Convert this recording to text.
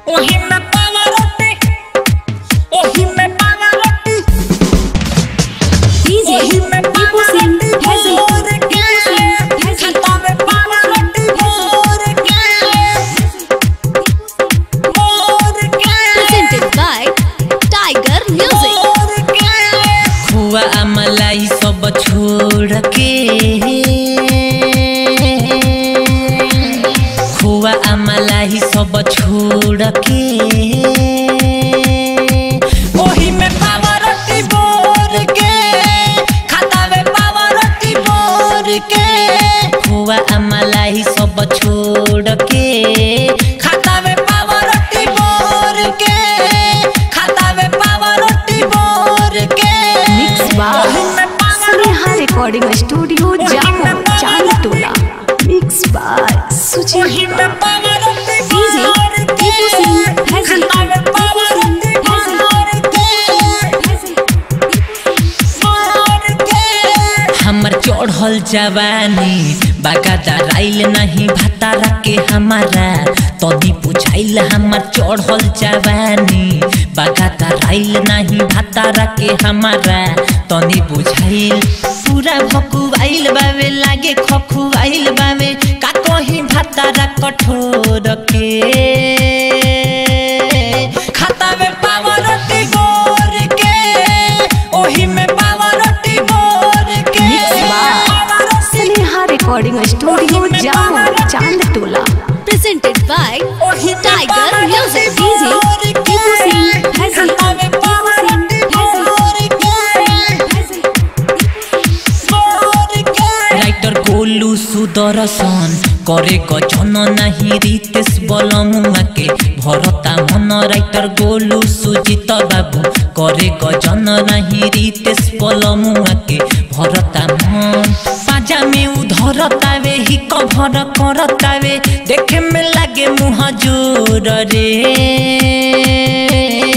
ओही में पावा रोटी ओही में पावा रोटी DJ ओही में Deepu पावा Singh रोटी Hazel. भोर के खाता में पावा रोटी भोर के भोर के Presented by Tiger Music. भोर के खुआ मलाई सब छोड़ के खुआ मलाई सब छोड़ के ओही में पावा रोटी भोर के खाता में पावा रोटी भोर के खुआ मलाई सब छोड़ के खाता में पावा रोटी भोर के खाता में पावा रोटी भोर के Mix by ओही में पावा Sneha Recording Studio, Jammu, Chandtola. Mix by Suchi ओही में पावा रोटी DJ भोर के Deepu Singh Hazel. खाता में पावा रोटी भोर के भोर के हमर चढ़ल जवानी बागादा राइल नहीं भतारा के हमारा तदी पुछाइल हमर चढ़ल जवानी बागादा राइल नहीं भतारा के हमारा तनी बुझाइल पूरा भकुआइल बावे लागे खखुआइल बावे का कहीं भतारा कठोर के खाता में पावा रोटी भोर के ओही में पावा रोटी भोर के Mix by पावा रोटी Sneha Recording Studio, Jammu, Chandtola. Presented by ओही में Tiger पावा Music. रोटी DJ भोर के Deepu Singh Hazel. खाता में पावा रोटी भोर के भोर के राइटर गोलू सुदर्शन करे गजन नाही रितेश बलमुआ के भरता मन राइटर गोलू सुजित बाबू करे गजन नाही रितेश बलमुआ के भरता मन पाजा में उधरतावे ही कभर करतावे देखे में लागे मुँह जोर रे